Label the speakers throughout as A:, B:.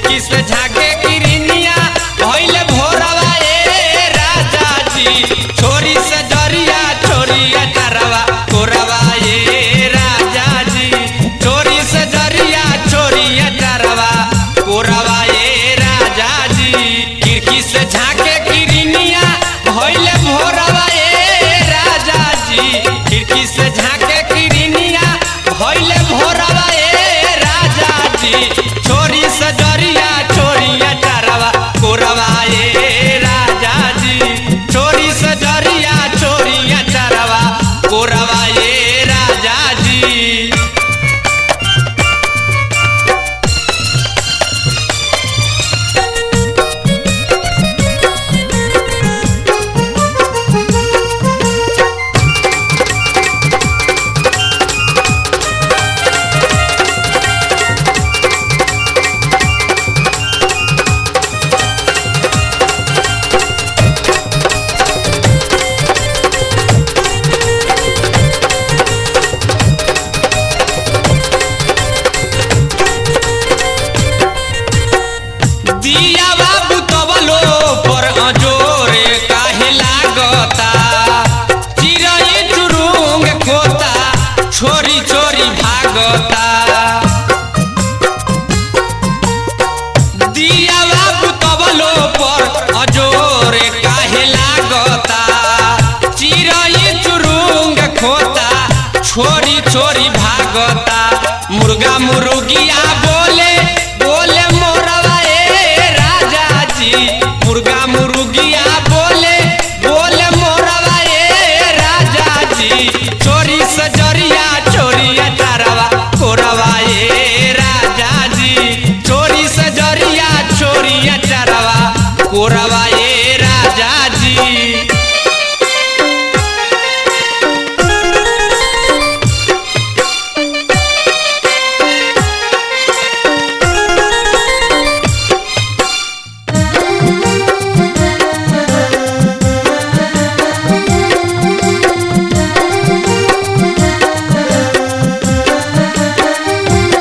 A: खिड़की से झाके किरनिया भइल भोरवा ए राजा जी छोरी से जरिया छोरिया चरवा कोरवा ए राजा जी छोरी से जरिया छोरिया चरवा कोरवा ए राजा जी खिड़की से झाके किरनिया भइल भोरवा ए राजा जी खिड़की से झाके किरनिया भइल भोरवा ए राजा जी छोरी से जरिया छोरिया चरवा कोरवा ए राजा जी छोरी से जरिया छोरिया चरवा कोरवा ए राजा जी दिया बाबू तबलो पर अजोरे काहे लागता चिरई चुरुंग खोता छोरी छोरी भागता दिया बाबू तबलो पर अजोरे काहे लागता चिरई चुरुंग खोता छोरी छोरी भागता मुर्गा मुर्गिया बोले बोले मोरवा ए राजा जी मुर्गा मुर्गिया बोले बोले मोरवा ए राजा जी चोरी सजरिया चोरिया चारवा कोरवा ए राजा जी चोरी सजरिया चोरिया चारवा कोरवा ए राजा जी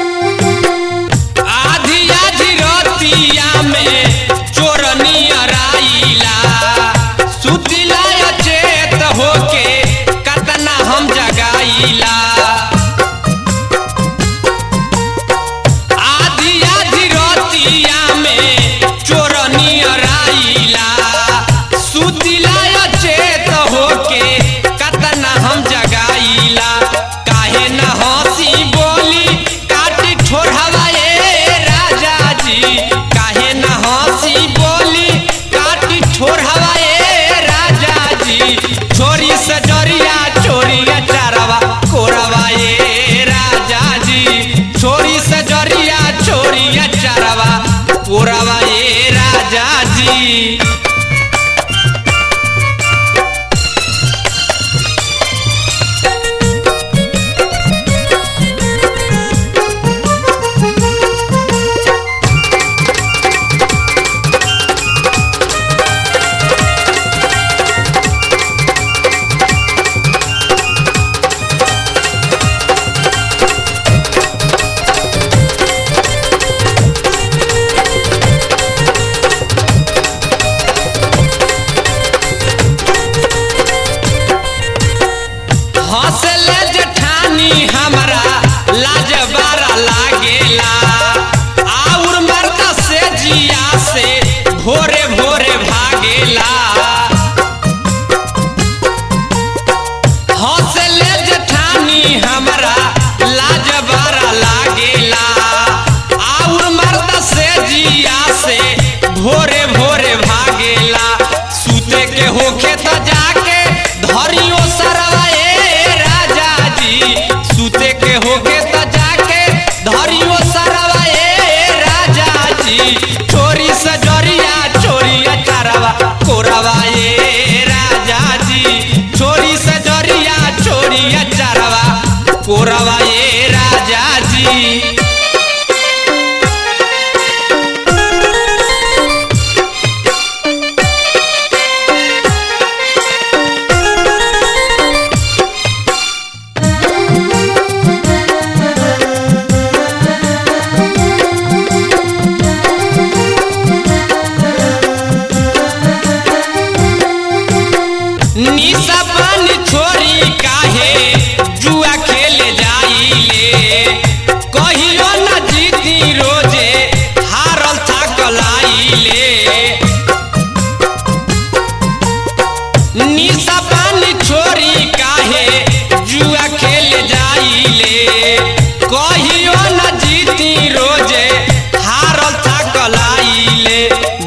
A: आधी आधी रतिया में चोरनिया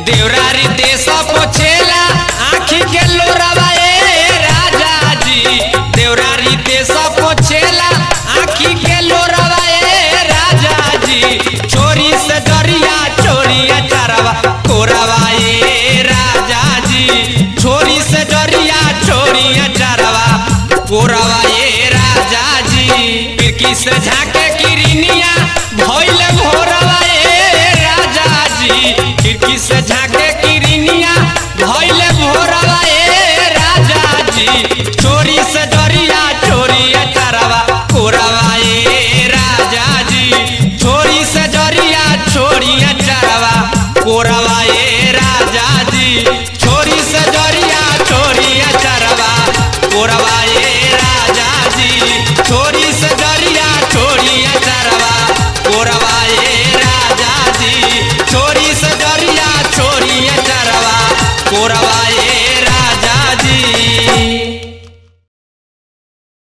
A: देवरारी देश पोछेला आखी के लोरावा ए राजा जी देवरारी देश पोछेला आखी के लोरावा ए राजा जी छोरी से दरिया छोरिया चरवा कोरावा ए राजा जी छोरी से दरिया छोरिया चरवा कोरावा ए राजा जी खिड़की से झाके किरनिया भइल भोरवा ए राजा जी खिड़की से झाके किरनिया भइल भोरवा ए राजा जी चोरी से डरिया चोरिया चरवा कोरवा ए राजा जी चोरी से डरिया चोरिया चरवा कोरवा ए राजा जी चोरी से डरिया चोरिया चरवा कोरवा ए राजा जी चोरी से डरिया चोरिया चरवा कोरवा ए राजा जी चोरी से डरिया चोरिया चरवा कोरवा ए